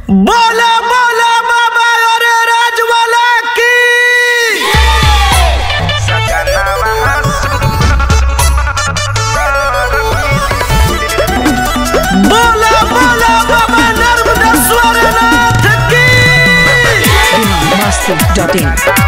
बोला बोला बाबा अरे राजवाला की बोला बोला बाबा नर्मदेश्वर नाथ की Master.in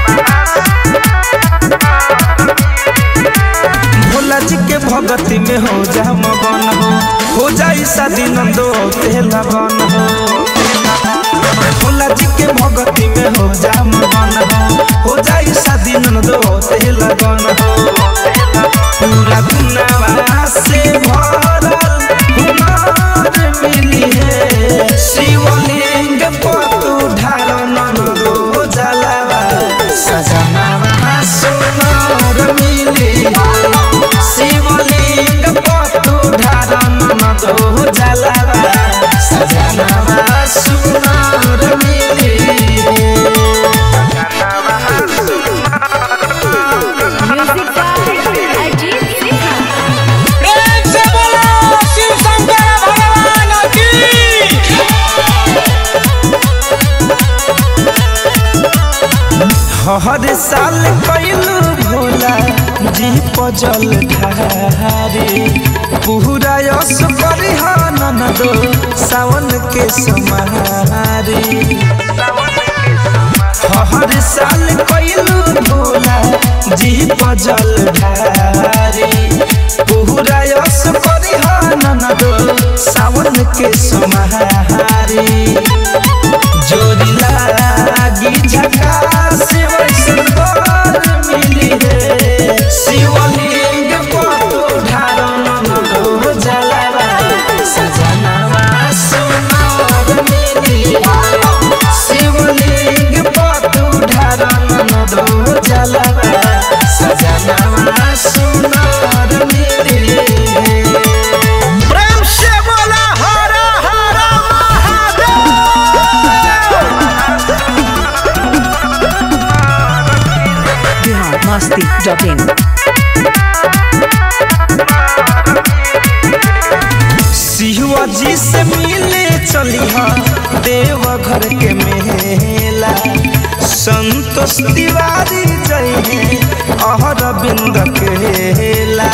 भोला जी के भगती में हो जा मगन हो हो जाई शादी नंदो तेला बन हो भोला जी के भगती में हो जा मगन हो हो जाई शादी नंदो तेला बन हो पूरा दुनिया से भरल कुमार मिली है शिवलिंग पतु ढारन दो जलावा सजनावा सुनार मिली है शिवलिंग पतु ढारन दो जलावा सजनावा सुनार मिली है म्यूजिक बाय अजीत सिन्हा प्रेम से बोलो शिव शंकर भगवान की हर साल कैलू भोला जी पजल ढारे पूरा यश परिहान दो सावन के समारे हर साल कैलू भोला जी पजल ढारे पूरा यश परिहान दो सावन के समारे जोड़ी लागी झकास वैसन बर मिली रे शिवलिंग पतो ढारन दो जलावा सजनावा सुनार मिली रे शिवलिंग पतो ढारन दो जलावा सजनावा सुनार मिली रे प्रेम से बोला हरा हरा Bihar Masti.in शिवाजी से मिले चली देव घर के मेला संतोष तिवारी जय अहर बिंद केला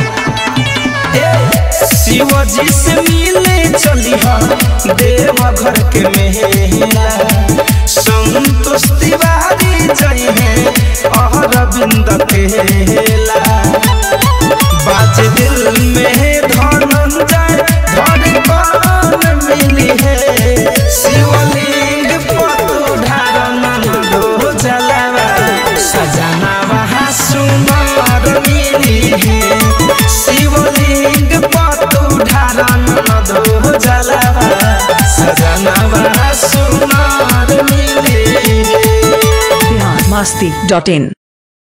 शिवजी से मिले चली देव घर के मेला संतोष तिवारी जय अहर बिंद केला बाज दिल में धनंजय धड़कन मिली है शिवलिंग पतु ढारन दो जलावा सजना वहाँ सुनार मिली है शिवलिंग पतु ढारन दो जलावा सजना वहाँ सुनार मिली है Bihar Masti.in